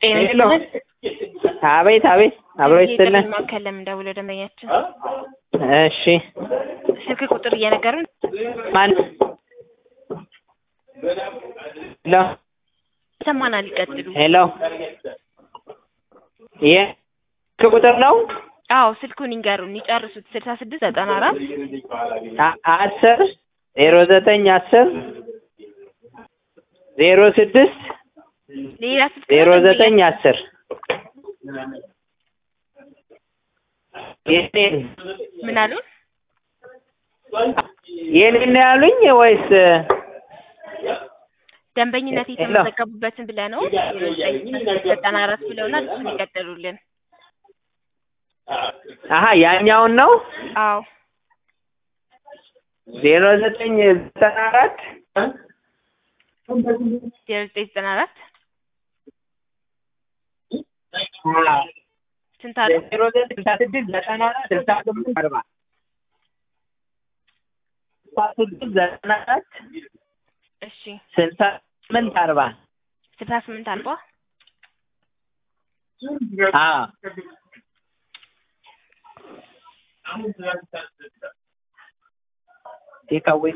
ሄሎ አቤት አቤት አብሮ ይስጥልን ማዕከል ለምን ደውለው ደንበኛችን እሺ ስልክ ቁጥር እየነገሩን ማን ሄሎ ሰማናል ይቀጥሉ ሄሎ ይሄ ስልክ ቁጥር ነው አዎ ስልኩን ይንገሩን ይጨርሱት ስልሳ ስድስት ዘጠና አራት አ- አስር ዜሮ ዘጠኝ አስር ዜሮ ስድስት ሌላ ስልክ ዜሮ ነው ዘጠኝ አስር የኔን ምን አሉን የኔን ነው ያሉኝ ወይስ ደንበኝነት ሄሎ። የተመዘገቡበትን ብለህ ነው ዜሮ ዘጠኝ ዘጠና አራት ብለውናል እሱን ይቀጥሉልን አሀ ያኛውን ነው አዎ ዜሮ ዘጠኝ ዘጠና አራት ዜሮ ዘጠኝ ዘጠና አራት ስንት አሉ ዜሮ ዘጠኝ ስልሳ ስድስት ዘጠና አራት ስልሳ ስምንት አርባ ስልሳ ስድስት ዘጠና አራት እሺ ስልሳ ስምንት አርባ ስልሳ ስምንት አልባ አዎ ቴካዌይ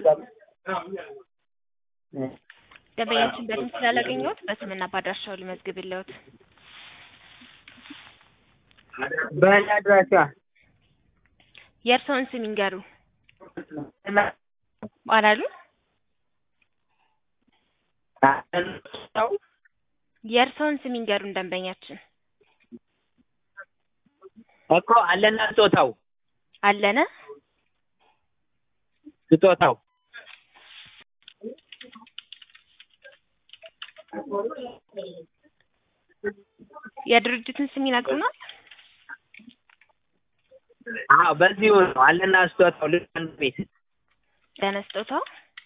ደንበኛችን በስም ስላላገኘሁት በስምና በአድራሻው ልመዝግብልዎት በእኔ አድራሻ የእርስዎን ስም ይንገሩ አላሉ የእርስዎን ስም ይንገሩን ደንበኛችን እኮ አለና ስጦታው አለነ ስጦታው የድርጅቱን ስም ይነግሩናል አዎ በዚሁ ነው አለና ስጦታው ልጅ ቤት ለነስጦታው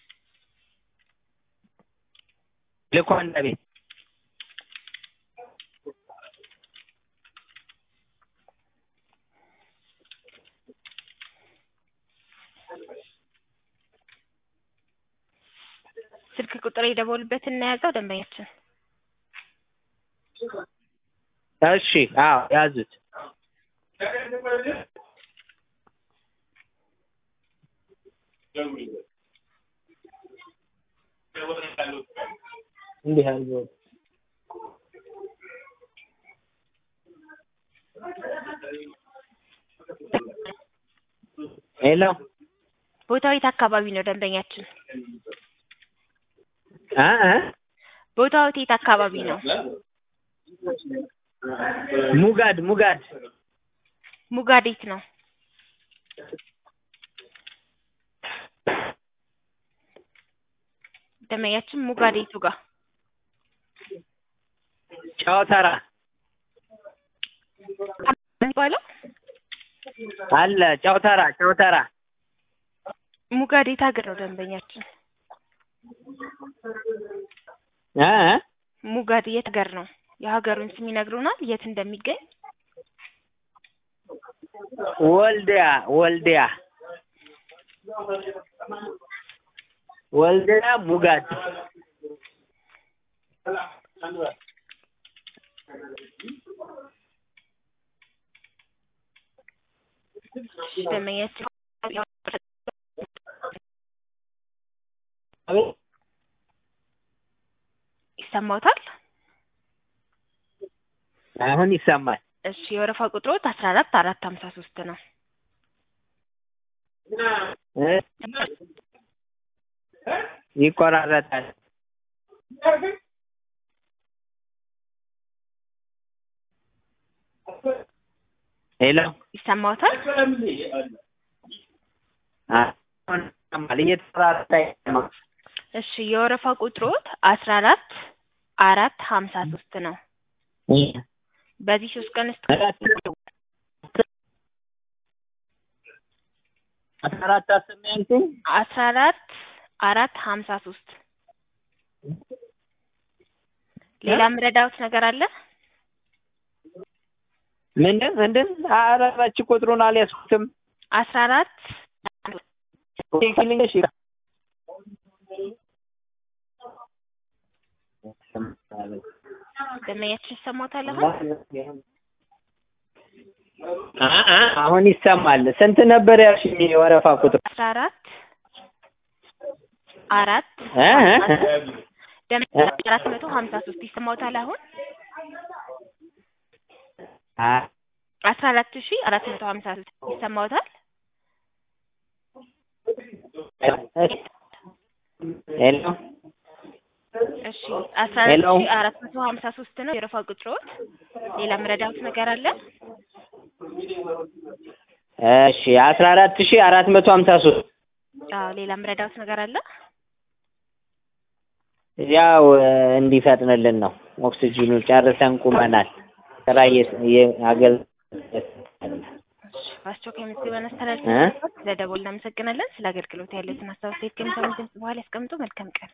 ልኳንዳ ቤት ስልክ ቁጥር የደወሉበትን እናያዘው ደንበኛችን እሺ አዎ ያዙት እንዲህ አድርጎ ሄሎ ቦታው የት አካባቢ ነው ደንበኛችን እ እ ቦታው የት አካባቢ ነው ሙጋድ ሙጋድ ሙጋዴት ነው ደንበኛችን ሙጋዴቱ ጋር ጨዋተራ የሚባለው አለ ጨዋተራ ጨዋተራ ሙጋዴት ሀገር ነው ደንበኛችን እ እ ሙጋድ የት ሀገር ነው የሀገሩን ስም ይነግሩናል የት እንደሚገኝ ወልዲያ ወልዲያ ወልዲያ ሙጋድ ደንበኛችን አቤት ይሰማዎታል አሁን ይሰማል እሺ የወረፋ ቁጥሮት አስራ አራት አራት ሀምሳ ሶስት ነው እ ይቆራረጣል ሄሎ ይሰማዎታል አሁን ይሰማል እየተቆራረጠ ነው እሺ የወረፋ ቁጥሮት አስራ አራት አራት ሀምሳ ሶስት ነው በዚህ ሶስት ቀን ውስጥ አስራ አራት አስር ነው ያልኩኝ አስራ አራት አራት ሀምሳ ሶስት ሌላ ምረዳውት ነገር አለ ምንድን ምንድን ኧረ በች ቁጥሩን አልያዝኩትም አስራ አራት ቴክኒክ ደንበኛችን ይሰማታል አሁን? አ- አ- አሁን ይሰማል። ስንት ነበር ያልሽኝ የወረፋ ቁጥር? አስራ አራት አራት እ? እ? ደንበኛችን አራት መቶ ሀምሳ ሶስት ይሰማታል አሁን? አ- አስራ አራት ሺ አራት መቶ ሀምሳ ሶስት ይሰማታል? ሄሎ እሺ አስራ አራት ሄሎ። ሺ አራት መቶ ሀምሳ ሶስት ነው የወረፋ ቁጥሮት። ሌላ ምረዳውት ነገር አለ? እሺ አስራ አራት ሺህ አራት መቶ ሀምሳ ሶስት አዎ ሌላ ምረዳውት ነገር አለ? ያው እንዲፈጥንልን ነው። ኦክሲጂኑ ጨርሰን ቁመናል። ስራ አገል በአስቸኳይ መዝግበን አስተላልፈን እ? ስለደወልን እናመሰግናለን። ስለ አገልግሎት ያለትን ሀሳብ አስተያየት ከሚሰሙ ድምጽ በኋላ ያስቀምጡ። መልካም ቀን